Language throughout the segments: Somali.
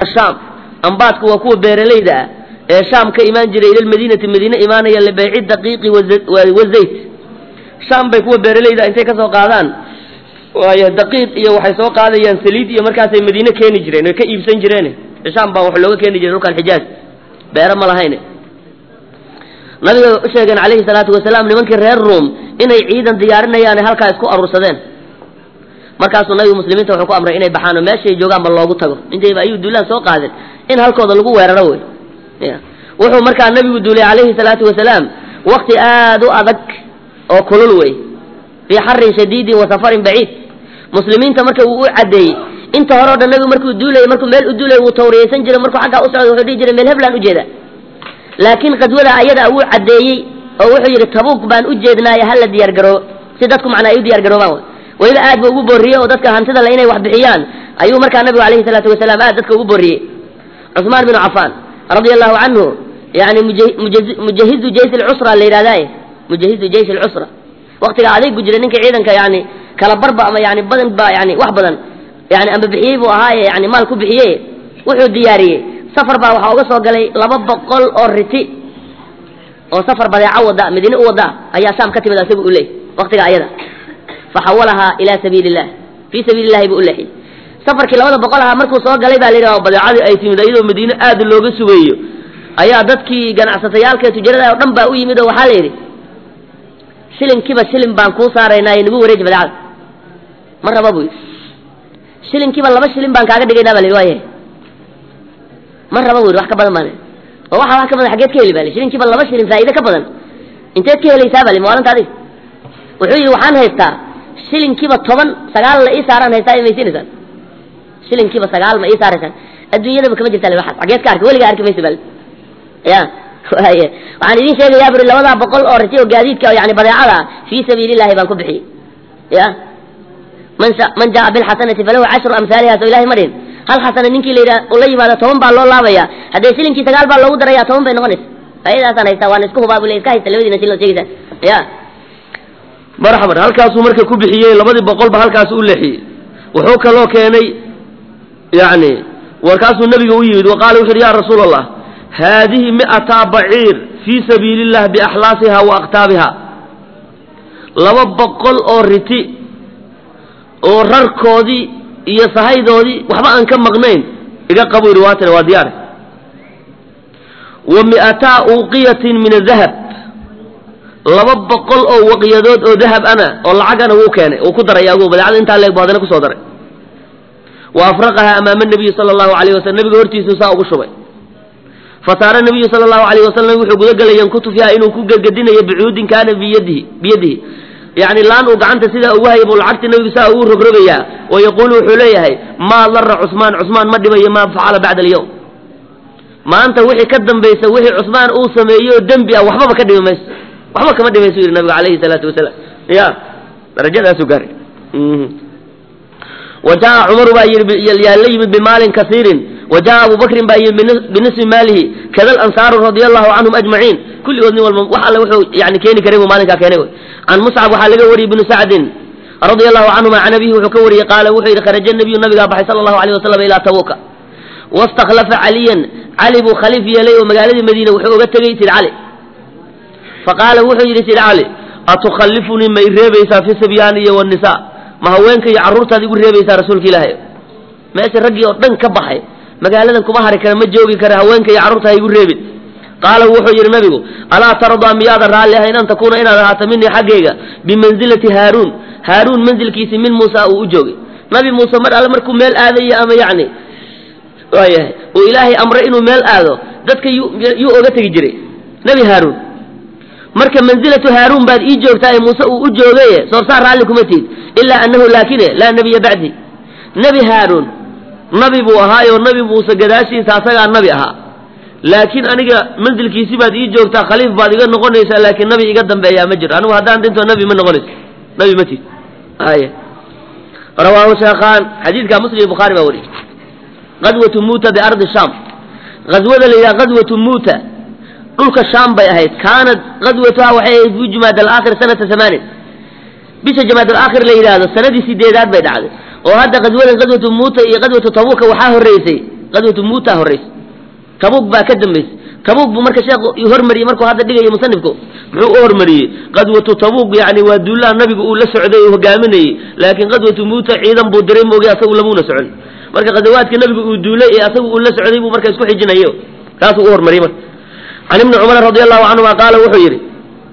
shaam ambaadku waa kuwa beeralayda ah ee shaam ka imaan jiray ila lmadiinati madiine imaanaya libayci daqiiqi wazayt shaam bay kuwa beeralayda intay kasoo qaadaan waayo daqiiq iyo waxay soo qaadayaan saliid iyo markaasay madiine keeni jireen oy ka iibsan jireen shaam baa wax looga keeni jiray dhulkan xijaaz beero ma lahayn nabiga u sheegeen calayhi salaatu wasalaam nimankii reer ruom inay ciidan diyaarinayaan halkaa isku aruursadeen markaasuu nabigu muslimiinta wuxuu ku amray inay baxaan oo meeshay joogaanba loogu tago intayba ayuu duulaan soo qaadeen in halkooda lagu weeraro wey wuxuu markaa nabigu duulay calayhi salaatu wasalaam wakti aada u adag oo kulul wey fii xarin shadiidin wa safarin baciid muslimiinta marka uu u caddeeyey inta hore o dhan nabigu markuu duulayay markuu meel u duulay wuu tawriyaysan jiray markuu xaggaa u socday wuxuu dhihi jiray meel heblaan ujeeda laakiin qadwada ayada wuu caddeeyey oo wuxuu yidhi tabuuk baan u jeednaayo hala diyaar garoobo si dadku macnaa ay u diyaar garoobaan weliba aad ba ugu boorriyey oo dadka hantida le inay wax bixiyaan ayuu markaa nabigu alayhi salaatu wasalaam aad dadka ugu boorriyey cusmaan binu cafaan radia allahu canhu yani mujahizu jaysh lcusra la yidhahdaye mujahizu jaysh lcusra waktiga adaygu jira ninka ciidanka yani kala barba ama yani badan ba yani wax badan yani amba bixiyey buu ahaaye yani maal ku bixiyey wuxuu diyaariyey safar baa waxaa uga soo galay laba boqol oo riti oo safar badeeco wada madiine u wada ayaa shaam ka timid isagu u leey waktiga ayada faxawalahaa ila sabiili illah fii sabiili illahi buu u leexiyey safarkii labada boqol ahaa markuu soo galay baa la yidhaha badeecadii ay timid iyadoo madiine aada looga sugeeyo ayaa dadkii ganacsatayaalka ee tujarada oo dhan baa u yimid oo waxaa la yidhi shilinkiiba shilin baan kuu saaraynaayo nagu wareeji badeecada ma raba buu yidhi shilinkiiba laba shilin baan kaaga dhigaynaa ba la yidhi waayahay ma raba buu yidhi wax ka badan baan oo waxa wax ka badan xaggeed ka heli ba li shilinkiiba laba shilin faa'iide ka badan inteed ka helaysaa ba li maalinta adiga wuxuu yidhi waxaan haystaa shilinkiiba toban sagaal la ii saaraan haystaa i maysiinaysaan shilinkiiba sagaal ma ii saaraysaan adduunyadaba kama jirta waxaas xaggeed ka arki weligaa arki maysa bal ya waye waxaan idin sheegayaa buri labadaa boqol oo riti oo gaadiidka yani badeecada fii sabiili illahi baan ku bixiyey ya man man jaa bilxasanati falahu cashru amhaaliha soo ilahay ma dhihin hal xasana ninkii la yidhaha la yimaado toban baa loo laabaya haddee shilinkii sagaal baa loogu daraya toban bay noqonaysa faa'idaasaan haystaa waan isku hubaa bule iska haysta labadiina shilin oo sheegaysaa ya marxaban halkaasuu marka ku bixiyey labadii boqolba halkaas u leexiyey wuxuu kaloo keenay yani warkaasuu nabiga u yimid waqaala wuxu uhi ya rasuula allah haadihi mi'ata baciir fii sabiili illah biaxlaasiha wa aktaabiha laba boqol oo riti oo rarkoodii iyo sahaydoodii waxba aan ka maqnayn iga qabu yidhi waatana waa diyaare wa mi'ataa uqiyatin min adahab laba boqol oo waqyadood oo dahab ana oo lacagana wuu keenay uu ku daray agu badeecada intaa leeg bu haddana kusoo daray wa afraqaha amaama nabiyi sala allahu alayh wasalam nabiga hortiisuu saa ugu shubay fasaara nabiyu sala allahu alayh wasalam wuxuu gudagelay yankutu fiiha inuu ku gedgedinayo bicuudin kaana biyadihi biyadihi yani laan uu gacanta sidaa ugu hayay buu lacagta nabigu saa ugu rogrogayaa oo yaquulu wuxuu leeyahay maa dara cusmaan cusmaan ma dhibayo maa facala bacda alyawm maanta wixii ka dambaysa wixii cusmaan uu sameeyo oo dembi ah waxbaba ka dhibi mayso waxba kama dhimaysu yidhi nabigu alayhi salaatu wasalaam ya darajadaasuu gaaray wa jaa cumaru baa yii yaa la yimid bimaalin kasiirin wa jaa abu bakrin baa yimid binisfi maalihi kada alansaaru radia allahu canhum ajmaciin kulligood nin walba wax alle wuxuu yani keeni karay buu maalinkaa keenay wy can muscab waxaa laga wariyey bnu sacdin radia allahu canhuma can abihi wuxuu ka wariyey qaala wuxuu yidhi kharaja nabiyu nabigaa baxay sala allahu alayh wasalam ilaa tabuuka wastakhlafa caliyan cali buu khaliif yeelay oo magaaladii madiina wuxuu oga tegey sid cali faqaala wuxuu yidhi sid cali atukhallifunii ma i reebaysaa fi sibyaani iyo wanisaa ma haweenka iyo carruurtaad igu reebaysaa rasuulka ilaahay meesha raggii oo dhan ka baxay magaaladan kuma hari kara ma joogi kara haweenka iyo carruurta ha igu reebin qaala wuxuu yidhi nabigu alaa tardaa miyaadan raalli ahayn an takuuna inaad ahaato minii xaggayga bimansilati haaruun haaruun mansilkiisii min muusa uu u joogay nabi muuse mar alle markuu meel aadayo ama yacni waayahay uu ilaahay amray inuu meel aado dadka yuu yuu oga tegi jiray nebi haaruun marka mansilatu haaruun baad ii joogtaa ee muuse uu u joogaye soorsaar raalli kuma tihid ilaa annahu laakine laa nebiya bacdi nebi haaruun nabi buu ahaayoo nabi muuse gadaashiisa asagaa nabi ahaa laakiin aniga mansilkiisi baad ii joogtaa khaliif baad iga noqonaysaa laakiin nabi iga dambeeyaa ma jiro anigu haddaan dhinto nabi ma noqonayso nabi ma tihid ay rawaahu sheekhaan xadiidka muslim bukhaari baa wariyey qadwatu muuta biardi shaam qaswada la yidhaha qadwatu muuta dhulka shaam bay ahayd kaanad qadwatuha waxay ahayd fi jumaad alaakhir sanata amaanin bisha jamaad alaakhir la yidhaahdo sanadii sideedaad bay dhacday oo hadda qadwadan qadwatu muuta iyo qadwatu tabuuka waxaa horreysay qadwatu muuta horraysa tabuug baa ka dambaysay tabuug buu marka sheekhu hormariyey markuu hadda dhigayo musanifku muxuu u hormariyey qadwatu tabuug yani waa duulaha nabigu uu la socday uu hogaaminayey laakiin qadwatu muuta ciidan buu diray moogi asagu lamuuna socon marka qadawaadka nabigu uu duulay ee asagu uu la socday buu marka isku xijinayo taasuu u hormariyey marka can ibni cumar radi allahu canhuma qaala wuxuu yidhi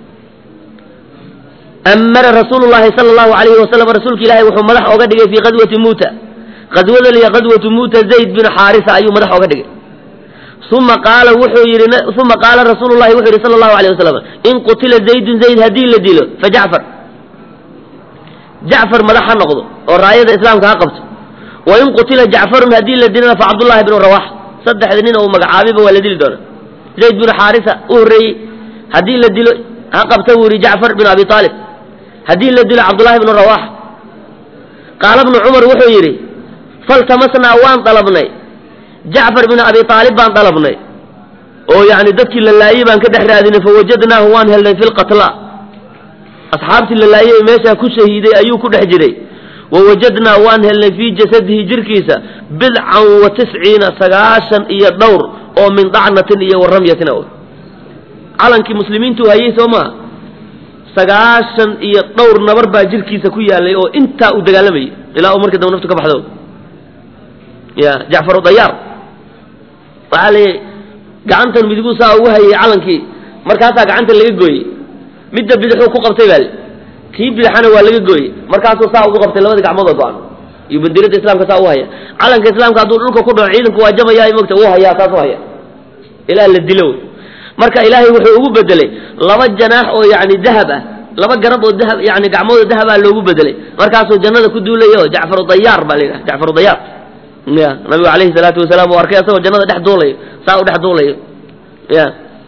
amara rasuulu llahi sala allahu alayhi wasalam rasuulka ilaahay wuxuu madax oga dhigay fii qadwati muuta qadwada liya qadwatu muuta zayd bin xaarisa ayuu madax oga dhigay uma qaala wuxuu yidhi uma qaala rasuulu llahi wuxuu yidhi sala allahu alayh wasalam in qutila zaydun zayd haddii la dilo fa jacfar jacfar madax ha noqdo oo raayada islaamka ha qabto wa in qutila jacfarun haddii la dilana fa cabdullahi bnu rawax saddexda nin uu magacaabiba waa la dili doona zayd binu xaarisa u horreeyey haddii la dilo ha qabta buu yidhi jacfar binu abi aalib haddii la dilo cabdullahi bnu rawax qaala bnu cumar wuxuu yidhi faltamasnaa waan dalabnay jacfar binu abi aalib baan dalabnay oo yani dadkii la laayey baan ka dhex raadinay fawajadnaahu waan helnay fi lqatla asxaabtii la laayey ee meeshaa ku shahiiday ayuu ku dhex jiray wawajadnaa waan helnay fii jasadihi jirkiisa bidcan wa tisciina sagaashan iyo dhowr oo min dacnatin iyo waramyatin calankii muslimiintu hayey soo maa sagaashan iyo dhowr nabar baa jirkiisa ku yaalay oo intaa uu dagaalamayay ilaa uu markii dambe naftu ka baxdo ya jacfaru dayaar waxaa la gacantan midigu saa ugu hayay calankii markaasaa gacanta laga gooyey midda bidixuu ku qabtay baa kii bidixana waa laga gooyey markaasuu saa ugu qabtay labada gacmood oo go-an iyo bandiirada islaamka saa u haya calanka islaamka hadduu dhulka ku dhaco ciidanku waa jabaya mogta uu hayaa saas u haya ilaa la dilo marka ilaahay wuxuu ugu bedelay laba janaax oo yani dahab ah laba garab oo dahab yani gacmood oo dahab ah loogu bedelay markaasuu jannada ku duulayo jacfaru dayaar baa la yidhaha jacfaru dayaar ya nabigu alayhi salaatu wasalaam uu arkay asagoo jannada dhex duulayo saa u dhex duulayo ya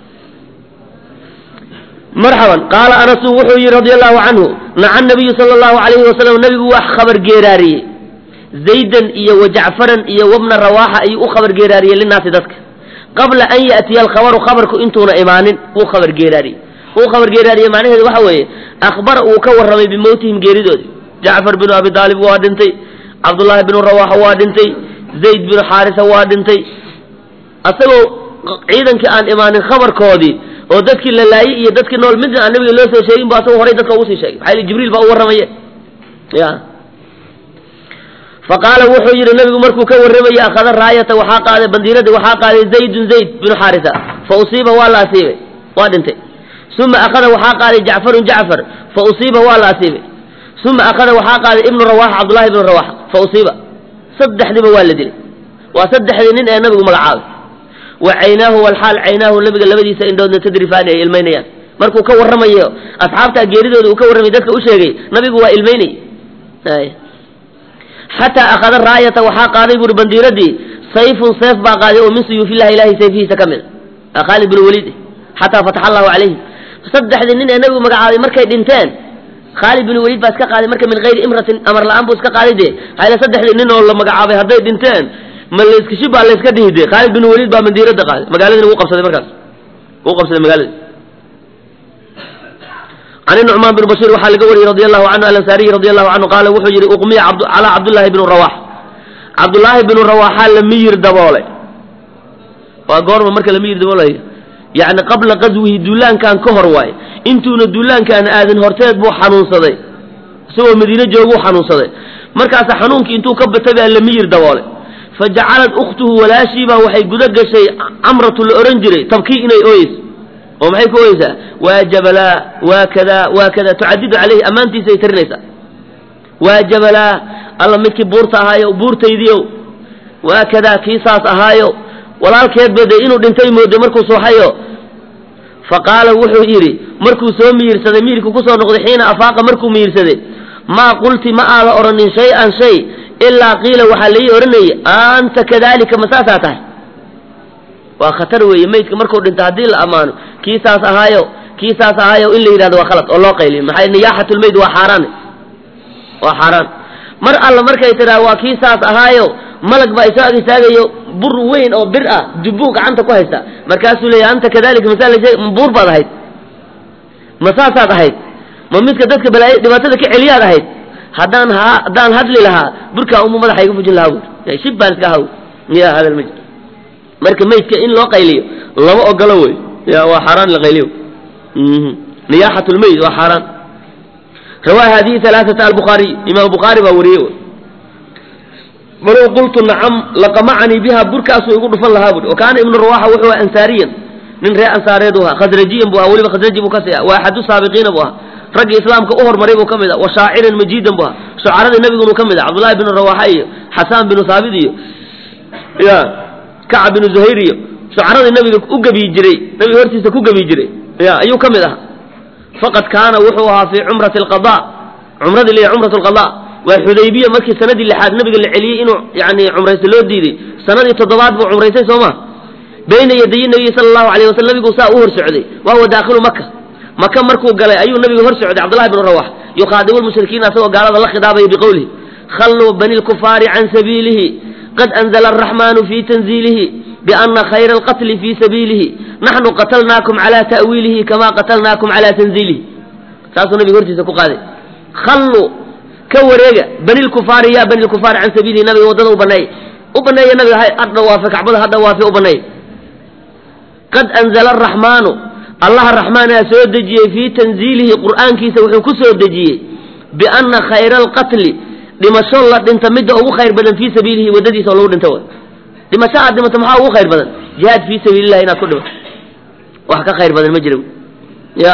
marxaban qaala anasu wuxuu yihi radi allahu canhu naca nabiyu sala allahu alayhi wasalam nabigu waa khabar geeraariyey zaydan iyo wa jacfaran iyo wabna rawaaxa ayuu u khabar geeraariyey linaasi dadka qabla an ya'tiya alkhabaru khabarku intuuna imaanin wuu khabar geeraariyey wuu khabar geeraariyey macnaheedu waxa weeye akhbara uu ka warramay bimowtihim geeridoodi jacfar binu abi daalib waa dhintay cabdullaahi binu rawaaxa waa dhintay zayd binu xaarisa waa dhintay asagoo ciidankii aan imaanin khabarkoodii oo dadkii la laayey iyo dadkii nool midna aan nabiga loo soo sheegin bu asagoo horay dadka ugu sii sheegay maxaa yili jibriil baa u warramaye ya faqaala wuxuu yidhi nabigu markuu ka warramayey akhada raayata waxaa qaaday bandiiradii waxaa qaaday zaydun zayd binu xaarisa fa usiiba waa la asiibay waa dhintay uma akhada waxaa qaaday jacfarun jacfar fa usiiba waa la asiibay uma akhada waxaa qaaday ibnu rawaxa cabdullahi ibnu rawaxa fa usiiba saddexdiiba waa la dilay waa saddexdii nin ee nabigu magacaabay wa caynaahu walxaal caynaahu nabiga labadiisa indhoodna tadrifaani ay ilmaynayaan markuu ka warramayo asxaabtaa geeridooda uu ka warramay dadka u sheegay nabigu waa ilmaynay xataa akhada raayata waxaa qaaday buuri bandiiradii sayfun seef baa qaaday oo min suyuufillahi ilahay sayfihiisa ka mid a khaalid bin waliid xataa fataxa allahu calayhim saddexdii nin ee nabigu magacaabay markay dhinteen khaalid bin waliid baa iska qaaday marka min hayri imratin amar la-aan buu iska qaaday dee hayla saddexdii nin oo la magacaabay hadday dhinteen ma layska shib baa layska dhihi dee khaalid bin waliid baa bandiirada qaaday magaaladina wuu qabsaday markaas wuu qabsaday magaalada can nucmaan bin bashiir waxaa laga wariyey radi allahu canhu alansaariyi radi allahu canhu qaala wuxuu yidhi uqmiya calaa cabdullaahi bnu rawax cabdullaahi binu rawaxaa la miyir daboolay waa goorma marka la miyir daboolayo yacni qabla qaswihi duulaankan ka hor waaye intuuna duulaankaan aadin horteed buu xanuunsaday isagoo madiine jooguu xanuunsaday markaasa xanuunkii intuu ka batay baa la miyir daboolay fa jacalad ukhtuhu walaashiibaa waxay guda gashay camratu la ohan jiray tabkii inay ooyeyso oo maxay ku oyeysaa waa jabalaa waa kadaa waa kadaa tucadidu caleyhi ammaantiisa ay tarinaysaa waa jabalaa alla midkii buurta ahaayo buurtaydiiow waa kadaa kii saas ahaayo walaalkeedba dee inuu dhintay mooday markuu sooxayo fa qaala wuxuu yidhi markuu soo miyirsaday miyirkii kusoo noqday xiina afaaqa markuu miyirsaday maa qulti ma aada odhanin shay-an shay ilaa qiila waxaa laii odhanayay anta kadalika ma saasaa tahay waa khatar weeye maydka markuu dhinto haddii la ammaano kii saas ahaayo kii saas ahaayo in la yidhahdo waa khalad oo loo qayliyo maxaa niyaaxatulmeyd waa xaaraan waa xaaraan mar alla markay tidhaha waa kii saas ahaayo malag baa isoo ag istaagayo bur weyn oo bir ah dubbuu gacanta ku haysta markaasuu leeyahy anta kadalika masaa buur baad ahayd ma saasaad ahayd ma midka dadka balaayo dhibaatada ka celiyaad ahayd haddaan ha haddaan hadli lahaa burkaa umu madaxa iga fujin lahaa buur shib baan iska ahaw ya hadal ma jiro marka maydka in loo qayliyo lama ogolo wey ya waa xaaraan in la qayliyo niyaaxat lmeyd waa xaaraan rawaa hadihi alaaata albukhaariy imaam bukhaari baa wariyey walow qultu nacam laqamacanii biha burkaasuu igu dhufan lahaa bui wa kaana ibnu rawaxa wuxuu aha ansaariyan nin reer ansaareed u ahaa khasrajiyan bu aha weliba khasraji buu kasii ah waa axadu saabiqiina buu ahaa raggii islaamka u hormaray buu ka mid ah wa shaaciran majiidan bu ahaa shucaradii nabigunu ka mid ah cabdullahi binu rawaxa iyo xasaan binu saabit iyo ya kacab binu zuhayr iyo shucaradii nabiga u gebiyi jiray nabiga hortiisa ku gebiyi jiray ya ayuu ka mid ahaa faqad kaana wuxuu ahaa fii cumrati alqada cumradii liya cumrat alqada waa xudaybiya markii sanadii lixaad nabiga la celiyey inuu yani cumraysta loo diiday sanadii toddobaad buu cumraysay soo ma bayna yadayi nabiyi sala allahu alayh wasalam nabigu saa u hor socday wa huwa daakhilu maka maka markuu galay ayuu nabigu hor socday cabdullahi bnu rawax yukhaadibu lmushrikiina asagoo gaalada la khidaabaya biqowlihi khalluu bani lkufaari can sabiilihi qad anzla araxmanu fi tanziilihi biana khayra alqatli fi sabiilihi naxnu qatalnaakum cala ta'wiilihi kama qatalnaakum cala tanziilihi saasuu nabiga hortiisa ku qaaday khalluu ka wareega bani lkufaari ya bani lkufaari can sabiilihi nabiga waddada u baneey u baneeya nabiga ha dhawaafe kacbada ha dhawaafe u baneey qad anzla araxmaanu allaha raxmaanaa soo dejiyey fii tanziilihi qur'aankiisa wuxuu ku soo dejiyey biana khayra alqatli dhimasho la dhinta midda ugu khayr badan fii sabiilihi waddadiisa oo lagu dhinta way dhimasho aad dhimato maxaa ugu khayr badan jihaad fii sabiilillahi inaad ku dhimato wax ka khayr badan ma jira ya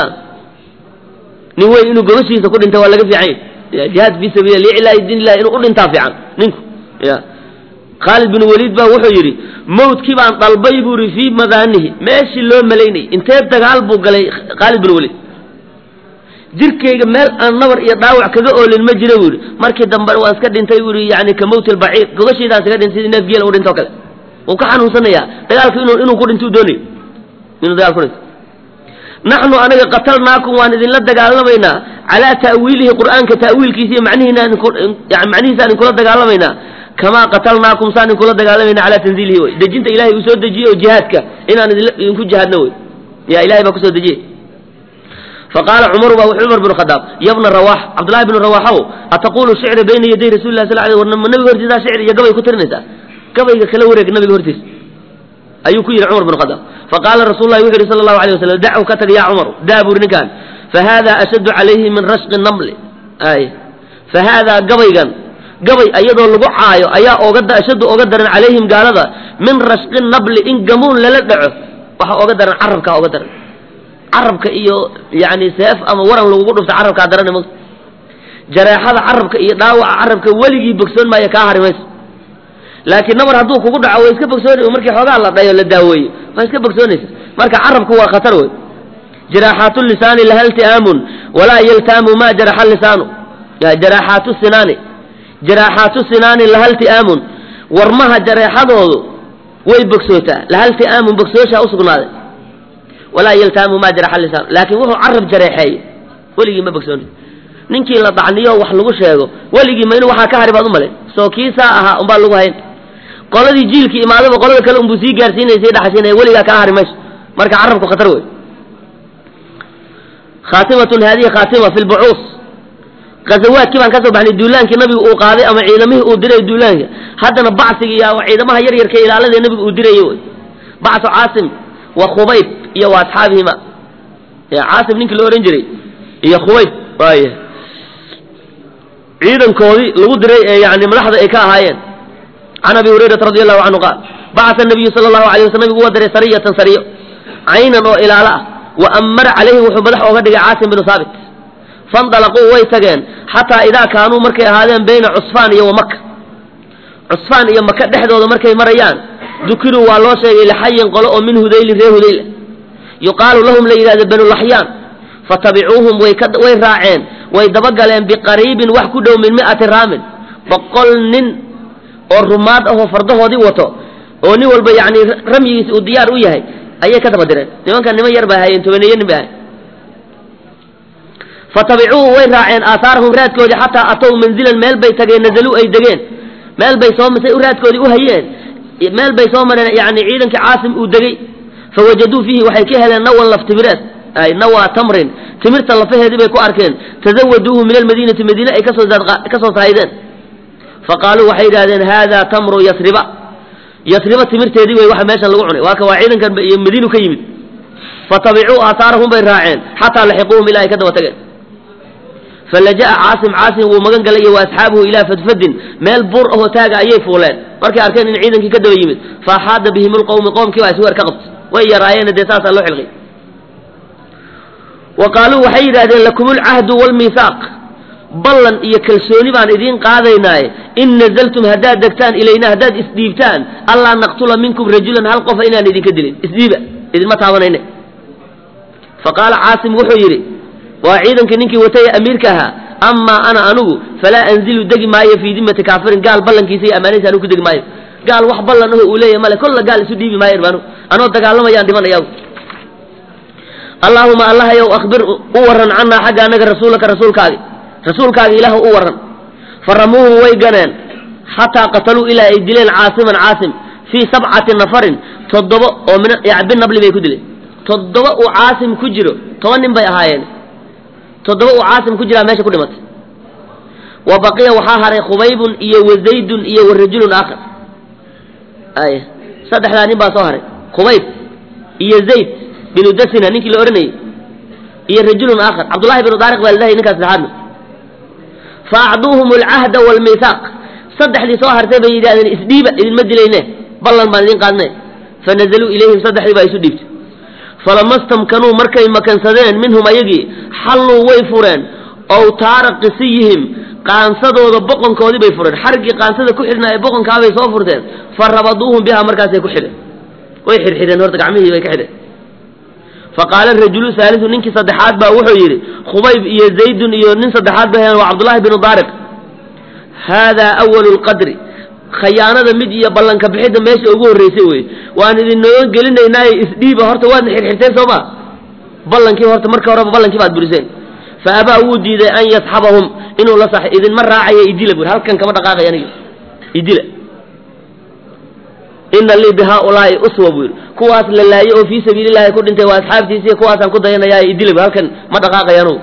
nin weyn inuu gobashiisa ku dhinta waa laga fiican yahy jihaad fii sabiillah liiclaahi diin illahi inuu u dhintaa fiican ninku ya khaalid bin waliid baa wuxuu yidhi mawdkii baan dalbay buu yidhi fii madaanihi meeshii loo malaynayy intee dagaal buu galay khaalid bin waliid jirkayga meel aan nabar iyo dhaawac kaga oolin ma jira buu yidhi markii dambe waan iska dhintay buu yidhi yani ka mawti albaciir gogashaydaan iskaga dhintay sidii neef geela u dhinto kale wuu ka xanuunsanayaa dagaalka inuu inuu ku dhinto u doonayo inuu dagaal ku dhinto naxnu anaga qatalnaakum waan idinla dagaalamaynaa calaa ta'wiilihi qur'aanka ta'wiilkiisa iyo macnihiina yani macnihiisa aan inkula dagaalamaynaa kamaa qatalnaakum saan inkula dagaalamayna calaa tanziilihi wey dejinta ilahay uu soo dejiyey oo jihaadka inaan idinku jihaadno wey ya ilahay baa kusoo dejiyey faqaala cumaru baa wuxuu cumar binu khadaab yabna rawax cabdullahi bnu rawaxow ataqulu shicra bayna yaday rasuli lah sal alay war ma nabiga hortiisaa shicr iyo gabay ku tirinaysaa gabayga kala wareeg nabiga hortiisa ayuu ku yidhi cumar binu khadaab faqaala rasul lahi wuxu yidhi sala allahu alay wasalam dachu ka tag ya cumaru daa buri ninkaan fahada ashaddu calayhi min rashqi namli ay fahaadaa gabaygan gabay ayadoo lagu caayo ayaa oga ashaddu oga daran calayhim gaalada min rashqi nabli in gamuun lala dhaco waxa oga daran carabkaa oga daran carabka iyo yani seef ama waran lagugu dhufta carabkaa daran ma jareexada carabka iyo dhaawaca carabka weligii bogsoon maayo kaa hari mayso laakiin nabar hadduu kugu dhaco way iska bogsoona markii xoogaa la dhayo la daaweeyo waa iska bogsoonaysa marka carabku waa khatar wey jiraaxaatu lisaani laha ilti'aamun walaa yaltaamu ma jaraxa lisaanu jaraaxaatu sinaani jaraaxaatu sinaani laha ilti'aamun warmaha jareexadoodu way bogsootaa laha ilti'aamun bogsooshaa usugnaaday walaa yaltaamu ma jaraxa lisaanu laakiin wuxuu carab jareexeeyo weligii ma bogsoonay ninkii la dacniyo wax lagu sheego weligii ma inu waxaa ka hari baad u male soo kiisaa ahaa unbaa lagu hayn qoladii jiilkii imaadaba qolada kale unbuu sii gaarsiinaya sii dhaxasiinaya weligaa kaa hari mayso marka carabku khatar wey khaatimatun haadihi khaatima fi lbucuus ghazawaadkii baan ka soo baxnay duulaankii nabigu uu qaaday ama ciidamihii uu diray duulaanka haddana bacsiga iyo ciidamaha yar yarka ilaalada nabigu uu dirayay wey bacsu caasim wa khubayb iyo wa asxaabihima caasim ninkii la ohan jiray iyo khubayb waaya ciidankoodii lagu diray ee yani madaxda ay ka ahaayeen can abi hurayrata radi allahu canhu qaal bacasa nabiyu sala allahu alay wasl nabigu waa diray sariyatan sariyo caynan oo ilaalo ah wa ammara calayhi wuxuu madax ooga dhigay caasim binu haabit fandalaquu way tageen xataa idaa kaanuu markay ahaadeen bayna cusfaan iyo wamaka cusfaan iyo maka dhexdooda markay marayaan dukiruu waa loo sheegay lixayin qolo oo min hudaylin reer hudayla yuqaalu lahum la yidhahda banulaxyaan fatabicuuhum way way raaceen way dabagaleen biqariibin wax ku dhow min mi'ati raamin boqol nin oo rumaad ahoo fardahoodii wato oo nin walba yani ramyigiisa uu diyaar u yahay ayay ka daba direen nimankan niman yar bay hayeen tobaneeye nin bay ahayen fatabicuuhu way raaceen aahaarahum raadkoodii xataa atow manzilan meel bay tageen nazaluu ay degeen meel bay soo say raadkoodii u hayeen meel bay soo mareen yani ciidankii caasim uu degey fawajaduu fiihi waxay ka heleen nawan laftimireed ay nawa tamrin timirta lafaheedii bay ku arkeen tazawaduuhu min almadiinati madiine ay kasoo kasoo sahaydeen faqaaluu waxay yidhahdeen hada tamru yasriba yasriba timirteedii wey waxa meeshan lagu cunay waa ka waa ciidankan iyo madiinu ka yimid fatabicuu aahaarahum bay raaceen xataa laxiquuhum ilaa ay ka daba tageen falaja'a caasim caasim wuu magan galay iyo wa asxaabuhu ilaa fadfadin meel buur ahoo taaga ayay fuuleen markay arkeen in ciidankii ka daba yimid faaxaada bihim lqowmi qoomkii baa isweer ka qabtay way yaraayeena dee saasaa loo xilqay wa qaaluu waxay yidhahdeen lakum lcahdu wlmiihaaq ballan iyo kalsooni baan idiin qaadaynaaye in nazaltum haddaad degtaan ilayna haddaad isdhiibtaan allaa naqtula minkum rajulan hal qofa inaan idinka dilin isdhiiba idinma taabanayne fa qaala caasim wuxuu yidhi waa ciidankii ninkii watay amiirka ahaa amaa ana anugu falaa anzilu degi maayo fii dimati kaafirin gaal ballankiisa iyo ammaanadiisa anugu ku degi maayo gaal wax ballan aho uu leeyahy male kolla gaal isu dhiibi maayo irmaanu anoo dagaalamayaan dhimanaya allaahuma allahayow akhbir u waran cannaa xagga annaga rasuulaka rasuulkaagi rasuulkaagi ilaah u waran faramuuhu way ganeen xataa qataluu ilaa ay dileen caasiman caasim fii sabcati nafarin toddoba oo min binabli bay ku dileen toddoba uu caasim ku jiro toban nin bay ahaayeen toddoba uu caasim ku jiraa meesha ku dhimatay wa baqiya waxaa haray khubaybun iyo wa zaydun iyo wa rajulun aakhar ay saddexdaa nin baa soo haray khubayb iyo zayd binu dasina ninkii la odhanayay iyo rajulun aakhar cabdullahi binu daariq baa ladahay ninkaas saxaadna fa acduuhum alcahda waalmiihaaq saddexdii soo hartay bay yidhahdeen isdhiiba idinma dilayne ballan baan idin qaadne fanazaluu ilayhim saddexdii baa isu dhiibtay falama stamkanuu markay makansadeen minhum ayagii xalluu way fureen ow taara qisiyihim qaansadooda boqonkoodii bay fureen xargii qaansada ku xidhnaa ee boqonkaabay soo furteen fa rabaduuhum bihaa markaasay ku xidheen way xidhxidheen horta gacmihii bay ka xidheen faqaala rajulu haalisu ninkii saddexaad baa wuxuu yidhi khubayb iyo zaydun iyo nin saddexaad ba heen waa cabdullahi binu daariq haadaa awalu lqadri khayaanada mid iyo ballanka bixidda meesha ugu horraysay wey waan idinoo gelinaynaaye isdhiiba horta waadna xirxirteen soo ma ballankii horta marka horeba ballankii baad buriseen fa abaa wuu diiday an yasxabahum inuu la sax idinma raacayo idila buri halkan kama dhaqaaqay aniga idila ina lii bihaaulaai uswa buu yidhi kuwaas la laayey oo fii sabiilillahi ku dhintay waa asxaabtiisiiy kuwaasaan ku dayanayaa idila bur halkan ma dhaqaaqay anugu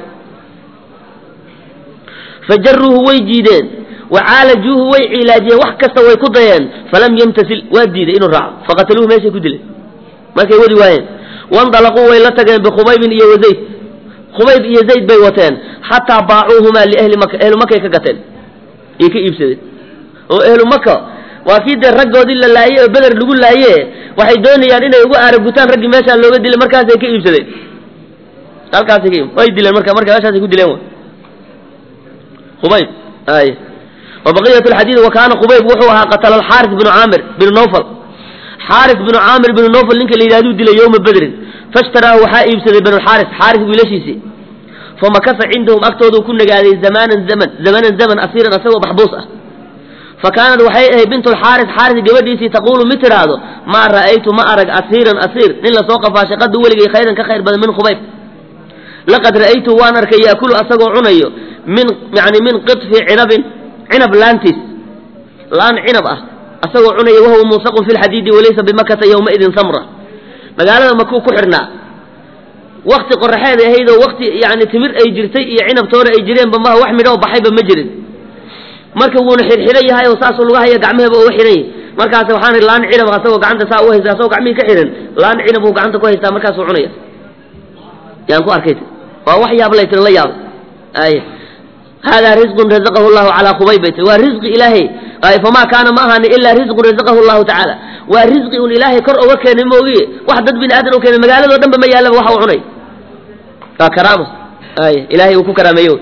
fajaruuhu way jiideen wacaalajuuhu way cilaajiyeen wax kasta way ku dayeen falam yamtasil waa diiday inuu raaco faqataluuhu meeshay ku dileen markay wadi waayeen wandalaquu way la tageen bikhubaybin iyo wazayd khubayb iyo zayd bay wateen xataa baacuuhumaa liahli maka ehlu makay ka gateen iyay ka iibsadeen oo ehlu maka waa kii dee raggoodii la laayey oo beder lagu laaye waxay doonayaan inay ugu aaragutaan raggii meeshaa looga dilay markaasay ka iibsadeen halkaasay ka way dileen marka marka meeshaasay ku dileen khubayb ay wabaqiyat lxadiid wa kaana khubayb wuxuu ahaa qatala alxaaris binu caamir binu nawfal xaaris binu caamir binu nawfal ninka la yidhahduu dilay yowma bedrin fashtaraahu waxaa iibsaday banu xaaris xaaris wiilashiisii famakasa cindahum agtooduu ku nagaaday zamanan zaman zamanan zaman asiiran asagoo maxbuus ah fa kaanat waxay ahayd bint lxaaris xaaris gabadhiisii taquulu mid tidhaahdo maa ra'aytu ma arag asiiran asiir nin lasoo qafaashay qadu weligay khayran ka khayr badan min khubayb laqad ra'aytu waan arkay yaakulu asagoo cunayo min yani min qitfi cinabin cinab laantiis laan cinab ah asagoo cunaya wahuwa muusaqun fi lxadiidi walaysa bimakata yowmaidin samra magaalada makuu ku xidhnaa wakti qoraxeed ahayd oo wakti yani timir ay jirtay iyo cinabtoona ay jireenba maha wax midhoo baxayba ma jirin marka wuuna xidhxidhan yahay oo saasuu laga haya gacmaheba uga xidhan yahy markaas waxaan laan cinab asagoo gacanta saa u haysta asagoo gacmihii ka xidhan laan cinab uu gacanta ku haystaa markaasuu cunaya yaan ku arkay waa wax yaab lay tiri la yaabo ay haadaa risqun razaqahu llahu calaa khubayb bay tiri waa risqi ilaahay ay famaa kaana ma ahaani ilaa risqun razaqahu llahu tacaala waa risqi un ilaahay kor oga keenay moogiye wax dad bini aadan u keenay magaaladoo dhan ba ma yaallaba waxa uu cunay waa karaama ay ilaahay uu ku karaameeyo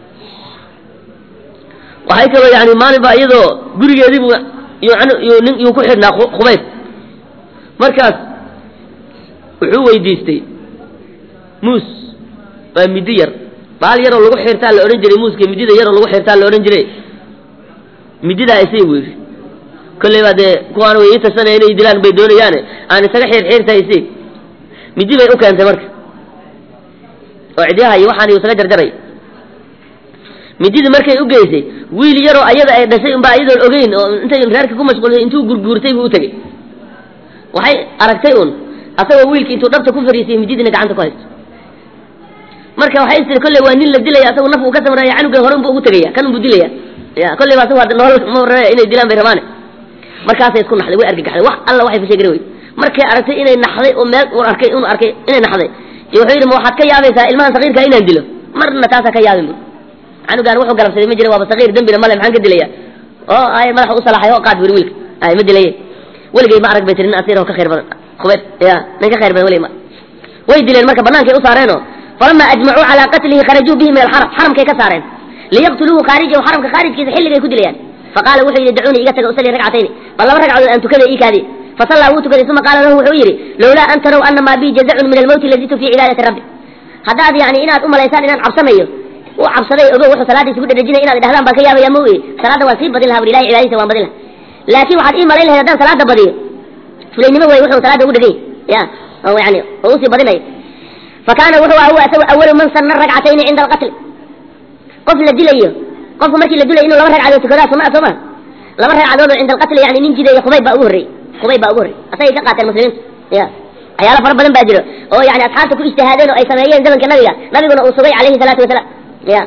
waxay kaloo yani maalin baa iyadoo gurigeediibu nin yuu ku xidhnaa khubayb markaas wuxuu weydiistay muus waa midi yar baal yaroo lagu xirtaa la odhan jiray muuska midida yaroo lagu xirtaa la odhan jiray mididaa isay buu yidhi kolley baa dee kuwaan way ii tarsanaya inay dilaan bay doonayaane aan isaga xirxiirta isay midi bay u keentay marka oo cidyaha iyo waxaan isaga jarjaray mididii markay u geysay wiil yaroo ayada ay dhashay unbaa iyadoon ogeyn oo intay reerka ku mashquulsay intuu gurguurtay buu u tegey waxay aragtay un asagoo wiilki intuu dhabta ku fariisay mididina gacanta ku haysto marka waxay istiri kolley waa nin la dilaya asagu naf uu ka samraya canugan hore unbu ugu tegaya kan unbu dilaya ya kolley ba asagu hadda nolol ma raba inay dilaan bay rabaane markaasay isku naxday way argagaxday wax alla waxay fashay garan wey markay aragtay inay naxday oo meel uu arkay inuu arkay inay naxday iyo wuxuu yidhi ma waxaad ka yaabaysaa ilmahan saqiirka inaan dilo marna taasaa ka yaabin bu canugaan wuxuu galabsaday ma jira waaba saqiir dembina male maxaan ka dilaya oo ay madaxa u salaaxay oo qaad buri wiilka ay ma dilaye weligay ma arag bay tiri nin asiir oo ka khayr badan khubeed ya nin ka khayr badan weligay ma way dileen marka bannaankay u saareenoo falama ajmacuu calaa qatlihi kharajuu bihi min alxaram xaramkay ka saareen liyaqtuluuhu khaarijahu xaramka khaarijkiisa xilligay ku dilayaan faqaala wuxuu yidhi dacuunii iga taga usalli ragcatayni bal laba ragcadood aan tukada ii kaadi fasallaa wuu tukaday uma qaala lahu wuxuu yidhi lowlaa an tarow ana maa bii jazacun min almowti lazitu fii cibaadati rabbi haddaad yani inaad u malaysaan inaan cabsanayo u cabsaday ogo wuxuu salaadiisa ku dhadhajinay inaad idhahdaan baan ka yaabaya ma weye salaadda waan sii badin laha buri ilahi cibaadadiisa waan badin laha laakiin waxaad ii malayn lahayd haddaan salaada badiyo fulaynimo wey wuxuu salaada ugu dhegay ya oo yani oo usii badinayo fakaana wuxuu ah huwa isagu awalu man sanna ragcatayni cinda alqatli qof la dilayo qofku markii la dilayo inuu laba ragcadood tukadaa sunna soo ma laba ragcadood oo cinda alqatli yani nin jideeyo khubayb baa ugu horreyey khubayb baa ugu horreyey asagay ka qaateen muslimiintu ya waxyaalo fara badan baa jiro oo yani asxaabta ku ijtihaadeen oo ay sameeyeen zamanka nabiga nabiguna uu sugay calayhi salaatu wasalaam ya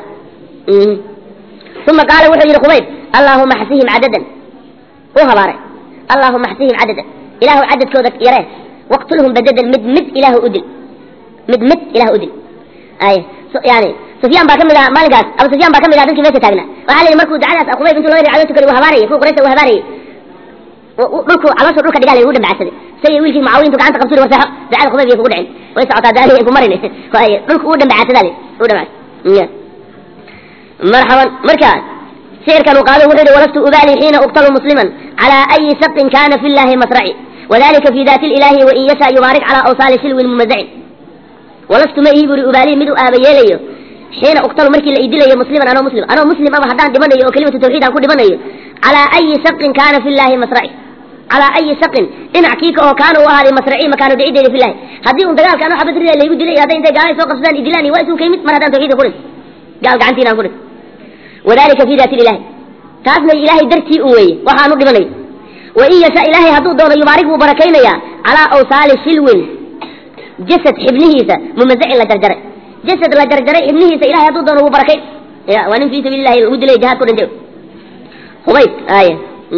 uma qaala wuxuu yidhi khubayb allaahuma xsihim cadadan u habaaray allaahuma xsihim cadadan ilaahu cadadkooda yaree waqtulhum badadan mid mid ilaahu u dil mid mid ilahu u dil ay yani sufyaan baa ka mid aha maalinkaas abu sufyaan baa ka mid aha dadkii meesha taagnaa waxaa la yidhi markuu dacadaas khubayb intuu laba ragcadood tukaday uu habaarayay kuwa qurayshta uu habaarayay dhulku calooshu dhulka dhigaa lagu dhambacsaday say wiilkii mucaawiya intuu gacanta qabturi warseexo dacada khubayb iyo kugu dhicin way socotaa daali ay ku marin waaye dhulku uu dhambacsadaa le uu dhambacsa marxaban marka shicirkan uu qaado wuxuu yihi walastu ubaali xiina uqtalu musliman calaa ayi shaqin kana fi llahi masraci wadalika fi daati ilahi wain yasha yubaarik calaa awsaali silwin mumazacin walastu ma ihi buri ubaalihi mid u aaba yeelayo xiina uqtalu markii la idilayo musliman anoo muslim anoo muslim ama haddaan dhimanayo oo kelimatu tawxiid aan ku dhimanayo calaa ayi shaqin kana fi llahi masraci calaa ayi shaqin dhinac kiika oo kaana u ahaaday masraci makaano dhicideyda fi llahi haddii un dagaalka anoo xabad rida laygu dilay hadday intay gaalay soo qabsadaan idilaan waa isun ka yimid mar haddaan tawxiidka ku dhinto gaal gacantiina aan ku dhinto wadalika fi daati ilahi taasna ilaahay dartii un weeye waxaanu dhimanayo wain yasha ilaahay hadduu doono yubaarig buu barakaynayaa calaa awsaali silwin jasad xibnihiisa mumazacin la jarjaray jasad la jarjaray xibnihiisa ilahay hadduu doono wuu barakay ya waa nin fii sabiili lahi lagu dilay jihaad ku dhintay hubayb aya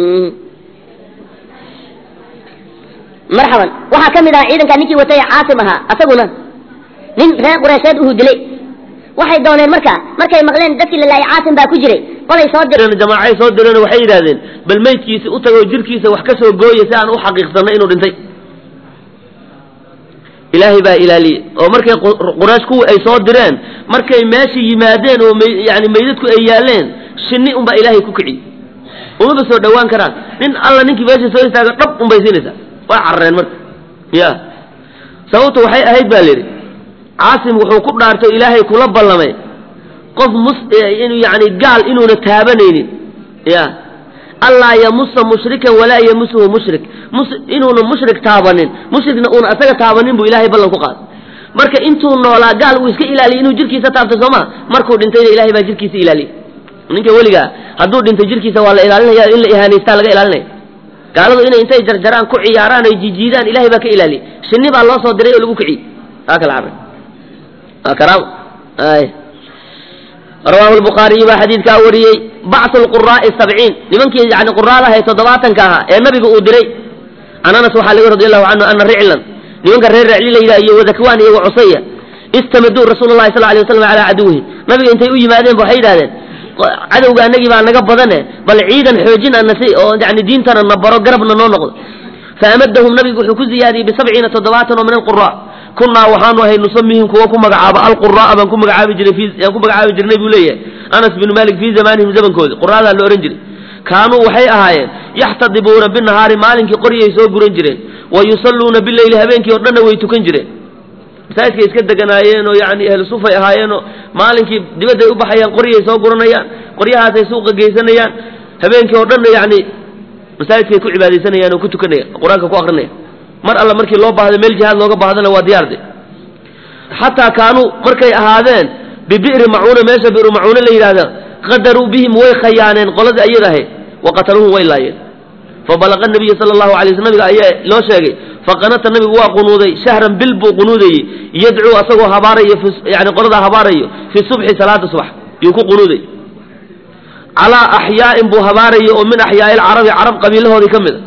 marxaban waxaa ka mid ahaa ciidankaa ninkii watay caasim ahaa asaguna nin reer qureysheed uhu dilay waxay dooneen marka markay maqleen dadkii la laayay caasim baa ku jiray qolay soo direen jamaacay soo direen waxay yidhahdeen bal meydkiisa u tagoo jirkiisa wax ka soo gooya si aan u xaqiiqsanno inuu dhintay ilaahay baa ilaaliyey oo markay quraysh kuwii ay soo direen markay meesha yimaadeen oo yani meydadku ay yaaleen shinni unbaa ilaahay ku kiciyey umaba soo dhawaan karaan nin alla ninkii meesha soo istaaga dhab unbay siinaysaa waa carareen marka ya sababtu waxay ahayd baa layidhi caasim wuxuu ku dhaartay ilaahay kula ballamay qof mus inuu yani gaal inuuna taabanaynin ya allaa yamusa mushrikan walaa yamusuhu mushrik mus inuuna mushrik taabanin mushrikna uuna asaga taabanin buu ilaahay ballan ku qaaday marka intuu noolaa gaal uu iska ilaaliyay inuu jirkiisa taabto soo ma markuu dhintayna ilahay baa jirkiisa ilaaliyay ninka weligaa hadduu dhintay jirkiisa waa la ilaalinaya in la ihaanaystaa laga ilaalinaya gaaladu inay intay jarjaraan ku ciyaaraan ay jijiidaan ilahay baa ka ilaaliyay shinni baa loo soo diray oo lagu kiciyey aa kala carray waa karaamo ay rawaahu lbukhaariyu baa xadiidkaa wariyey bacsu lquraa'i sabciin nimankii yani quraadaha ee toddobaatanka ahaa ee nabiga uu diray can anas waxaa laga radi allahu canhu ana riclan nimanka reer recli la yidhaha iyo wadakwaan iyo wacusaya istamaduu rasuulu llahi sal alay waslam calaa caduwihim nabiga intay u yimaadeen ba waxay yidhahdeen cadowga anagii baa naga badane bal ciidan xoojin ana si oo yani diintana na baro garabna noo noqdo faamadahum nabigu wuxuu ku ziyaadiyey bisabciina toddobaatan oo min alqura kunaa waxaanu ahay nusamihim kuwa ku magacaaba alqura'a baan ku magacaabi jiray aan ku magacaabi jirnay buu leeyahay anas binu malik fii zamanihim zamankoodi quraadaa la ohan jiray kaanuu waxay ahaayeen yaxtadibuuna binahaari maalinkii qoryay soo guran jireen wa yusalluuna bileyli habeenkii o dhanna way tukan jireen masaajidkay iska deganaayeen oo yani ahlu sufay ahaayeenoo maalinkii dibadday u baxayaan qoryay soo guranayaan qoryahaasay suuqa geysanayaan habeenkii oo dhanna yani masaajidkay ku cibaadaysanayaan oo ku tukanayaan qur-aanka ku akrinaya mar alla markii loo baahdo meel jihaad looga baahdana waa diyaarde xataa kaanuu markay ahaadeen bibi'ri macuuna meesha bi'ru macuuna la yidhahda qadaruu bihim way khayaaneen qoladii ayada ahayd wa qataluuhum way laayeen fabalaqa nabiya sala allahu alay sl nabiga ayaa loo sheegay faqanata nabigu waa qunuuday shahran bil buu qunuudayey yadcuu asagoo habaarayo yani qoladaa habaarayo fi subxi salaada subax yuu ku qunuuday calaa axyaa'in buu habaarayo oo min axyaa'i alcarabi carab qabiilahoodii ka mid a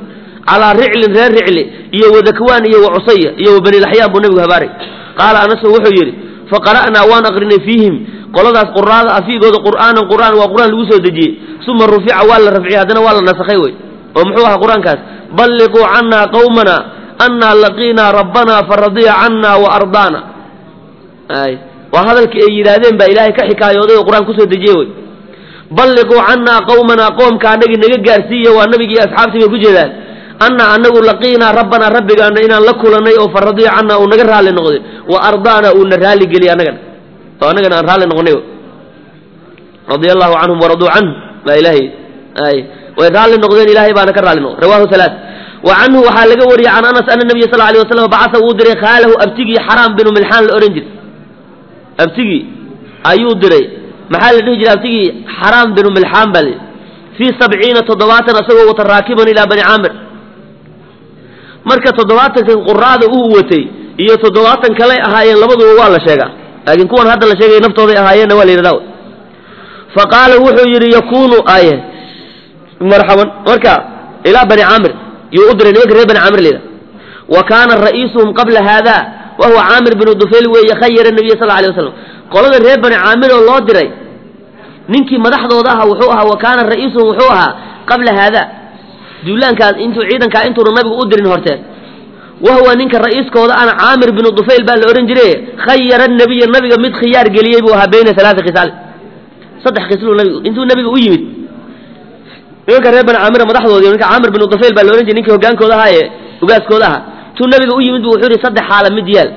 calaa riclin reer ricli iyo wadakwaan iyo wacusaya iyo wa bani laxyaan buu nabigu habaaray qaala anasu wuxuu yidhi faqara'naa waan aqrinay fiihim qoladaas quraada afiigooda qur'aanan qur'aan waa qur'aan lagu soo dejiyey suma rufica waa la rafciyey haddana waa la nasakhay wey oo muxuu ahaa qur-aankaas balliquu cannaa qawmana annaa laqiinaa rabbanaa faradiya cannaa wa ardaana ay waa hadalkii ay yidhaahdeen baa ilaahay ka xikaayooday oo qur-aan kusoo dejiyey wey balliquu cannaa qawmanaa qoomka anagii naga gaarsiiya waa nabigii asxaabtii bay ku jeedaan annaa anagu laqiinaa rabbanaa rabbigaana inaan la kulanay oo faradiya cannaa uu naga raalli noqday wa ardaana uuna raalli geliyay annagana oo annagana aan raalli noqonay radia allahu canhum waraduu canhu baa ilaahay ay way raalli noqdeen ilaahay baana ka raalli noqday rawahu halaa wa canhu waxaa laga wariyey can anas ana nabiya sal alay wasalam bacasa wuu diray khaalahu abtigii xaraam binu milxaan la odhan jiray abtigii ayuu diray maxaa la dhihi jiray abtigii xaraam binu milxaan baa layidhi fii sabciina toddobaatan asagoo wata raakiban ilaa bani caamir marka toddobaatanka quraada uu watay iyo toddobaatan kaley ahaayeen labaduba waa la sheegaa laakiin kuwan hadda la sheegay naftooday ahaayeenna waa la yidhahda fa qaala wuxuu yidhi yakunu aye marxaban marka ilaa bani caamir yuu u diray nimanka reer bani caamir layidhaha wa kaana ra'iisuhum qabla haada wa huwa caamir binu dufayl weeye khayara nabiya sal alay wasalam qolada reer bani caamir oo loo diray ninkii madaxdooda aha wuxuu ahaa wa kaana ra'iisuhum wuxuu ahaa qabla haada duulaankaas intuu ciidankaa intuuna nabigu u dirin horteen wahuwa ninka ra'iiskooda ana caamir binu dufayl baa la odhan jiray khayara nabiya nabiga mid khiyaar geliyey buu ahaa bayna alaaa khisaal saddex khisluu nabigu intuu nabiga u yimid nimanka reer bani caamira madaxdoodii ninka caamir binu dufayl baa la odhan jiray ninkii hogaankooda ahaa ee ugaaskooda ahaa intuu nabiga u yimid bu wuxuu yihi saddex xaala mid yaal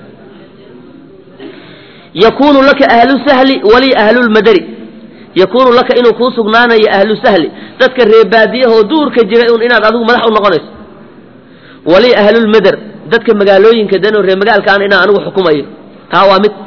yakunu laka ahlu sahli wali ahlulmadari yakunu laka inuu kuu sugnaanayo ahlu sahli dadka reebaadiyahoo duurka jira un inaad adigu madax u noqonayso wali ahlulmadar dadka magaalooyinka danoo ree magaalkaan inaan anigu xukumayo taa waa mid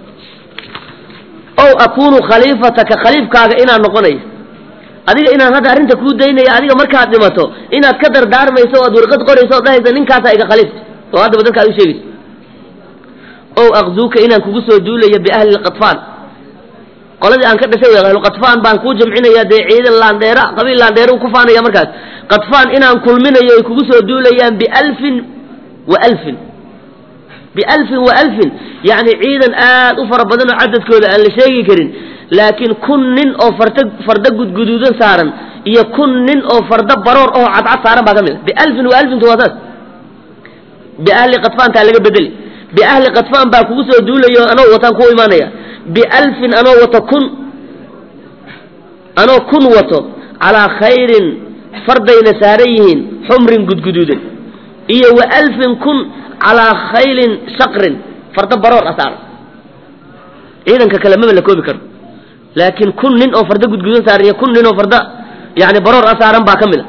ow akunu khaliifataka khaliifkaaga inaan noqonayo adiga inaan hadda arrinta kuu daynaya adiga markaad dhimato inaad ka dardaarmayso o ad warqad qorayso od dhahaysa ninkaasaa iga khaliifta oo haddaba dadka ad u sheegayso ow akzuuka inaan kugu soo duulayo biahli lqadfaan qoladii aan ka dhashay w ahluqadfaan baan kuu jamcinaya dee ciidan laandheera qabiil laandheera ku faanaya markaas qadfaan inaan kulminayo ay kugu soo duulayaan bialfin wa alfin bialfin wa alfin yacni ciidan aad u fara badan oo cadadkooda aan la sheegi karin laakiin kun nin oo farta farda gudguduudan saaran iyo kun nin oo farda baroor oo cadcad saaran baa ka mid a bialfin wa alfintu waa saas biahli qadfaantaa laga bedeli biahli qadfaan baa kugu soo duulayo anoo wataan kuu imaanaya bialfin anoo wato kun anoo kun wato calaa khayrin fardayna saaran yihiin xumrin gudguduudan iyo wa alfin kun calaa khaylin shaqrin farda baroor a saaran ciidanka kale maba la koobi karo laakiin kun nin oo farda gudgududan saaran iyo kun nin oo farda yani baroor a saaran baa ka mid a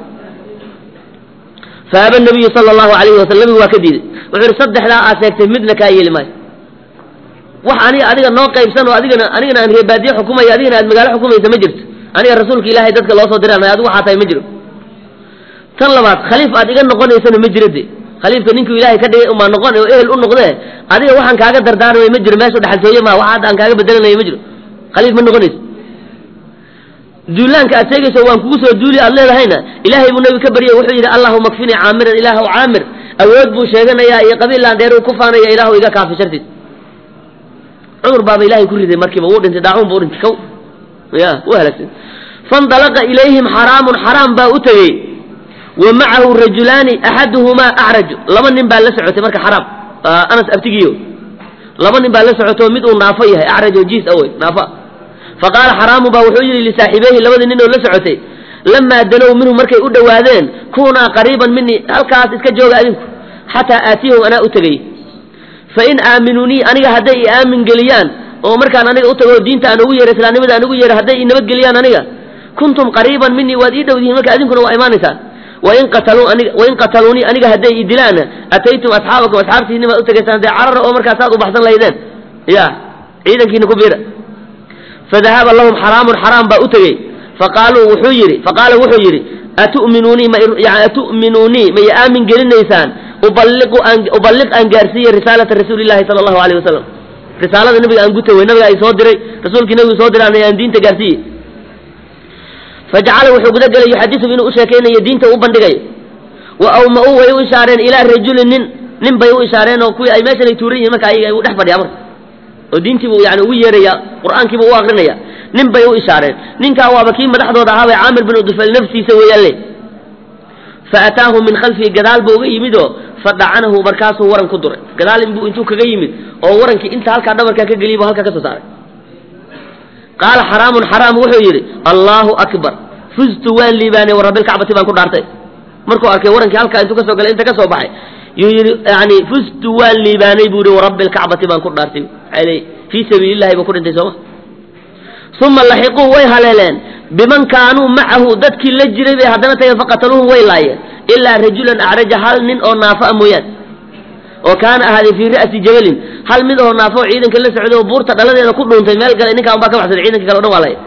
faaba nabiyu sala allahu alayhi wasalam nabigu waa ka diiday wuxuu ihi saddexdaa aad sheegtay midna kaa yeeli maayo wax aniga adiga noo qaybsan oo adigana anigana aan reebaadiye xukumaya adigana aad magaalo xukumaysa ma jirto aniga rasuulka ilaahay dadka loo soo diray adigu waxaa tahay ma jiro tan labaad khaliif aad iga noqonaysana ma jiro de khaliifka ninkuu ilaahay ka dhigay umaa noqon oo ehel u noqdee adiga waxaan kaaga dardaarmay ma jiro meeshu dhaxaltooye maa wax hadda aan kaaga bedelanaya ma jiro khaliif ma noqonayso duulaanka aad sheegayso waan kugu soo duuli aad leedahayna ilaahay buu nabi ka baryay wuxuu yidhi allahuma kfinii caamiran ilaahu caamir awood buu sheeganayaa iyo qabiil laandheer ku faanaya ilaahu iga kaafi shartiis cumar baaba ilaahay ku riday markiiba wuu dhintay daacuun buu dhintay kow ya wuu halaagsan faindalaqa ilayhim xaraamun xaraam baa u tegey wa macahu rajulaani axaduhumaa acraju laba nin baa la socotay marka xaraam anas abtigiyo laba nin baa la socotay oo mid uu naafo yahay acraj oo jiis awey naafo faqaala xaraamu baa wuxuu yidhi lisaaxiibeyhi labadii nin oo la socotay lamaa danow minhu markay u dhowaadeen kunaa qariiban minii halkaas iska jooga adinku xataa aatiyahum anaa u tegay fain aaminunii aniga hadday i aamin geliyaan oo markaan aniga u tago diinta aan ugu yeero islaamnimada aan ugu yeero hadday i nabadgeliyaan aniga kuntum qariiban minii waad ii dhowdihiin marka adinkuna waa imaanaysaan wain qataluu aniga wain qataluunii aniga hadday i dilaana ataytum asxaabakum asxaabtiinni baad u tegaysaan dee carara oo markaasaad u baxsan lahaydeen ya ciidankiina ku biira fadahaba lahum xaraamun xaraam baa u tegey faqaaluu wuxuu yidhi faqaala wuxuu yidhi atu'minuunii ma yani atu'minuunii ma i aamin gelinaysaan uballiqu aan uballiq aan gaarsiiye risaalata rasuulillahi sala allahu alayh wasalam risaalada nabiga aan guta wey nabiga ay soo diray rasuulkii nabigu soo diray aan diinta gaarsiiye fajacala wuxuu guda gelay yuxadisu inuu u sheekaynayo diinta u bandhigayo wa awma-uu way u ishaareen ilaa rajulin nin nin bay u ishaareen oo kuwii ay meeshan ay tuuran yihin marka ayaga u dhex fadhiyaa marka oo diintiibuu yani ugu yeeraya qur-aankiibuu u akrinaya nin bay u ishaareen ninkaa waaba kii madaxdooda ahaabay caamir bin udufayl naftiisa weeyaan le fa ataahu min khalfihi gadaal buu uga yimid oo fadacanahu markaasuu waran ku duray gadaal inbuu intuu kaga yimid oo warankii inta halkaa dhabarkaa ka geliyay buu halkaa ka soo saaray qaala xaraamun xaraam wuxuu yidhi allaahu akbar fuztu waan liibaanay warabbilkacbati baan ku dhaartay markuu arkay warankii halkaa intuu kasoo galay inta ka soo baxay yuu yidhi yani fuztu waan liibaanay buu yihi warabbilkacbati baan ku dhaartay maxaa ley fii sabiilillahi buu ku dhintay sooma uma laxiquu way haleeleen biman kaanuu macahu dadkii la jiray bay haddana tageen faqataluuhum way laayeen ilaa rajulan acraja hal nin oo naafa a mooyaan oo kaana ahaaday fii ra'si jabalin hal mid oo naafo oo ciidanka la socday oo buurta dhaladeeda ku dhuuntay meel gale ninkaan baa ka baxsaday ciidanka kale o dhan waa laya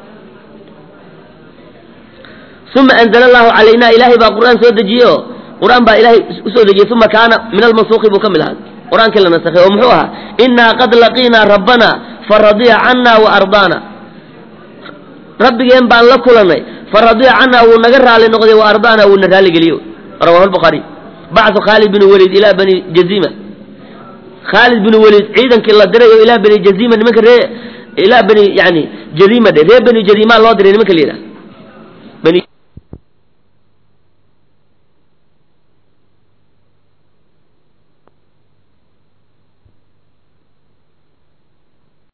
uma anzala allahu calaynaa ilaahay baa qur'aan soo dejiyey oo qur'aan baa ilaahay usoo dejiyey uma kaana min almansuuqi buu ka mid ahaa qur-aankii la nasakhay oo muxuu ahaa innaa qad laqiinaa rabbana faradiya cana wa ardaana rabbigeen baan la kulanay faradiya cana wuu naga raali noqday wa ardaana wuuna raaligeliyo rawahu lbukhaariy bacdu khaalid bin waliid ilaa bani jazima khaalid bin waliid ciidankii la diray oo ilaa bani jazima nimanka ree ilaa bani yani jazima dhe reer bani jazima loo diray nimanka la yidhaha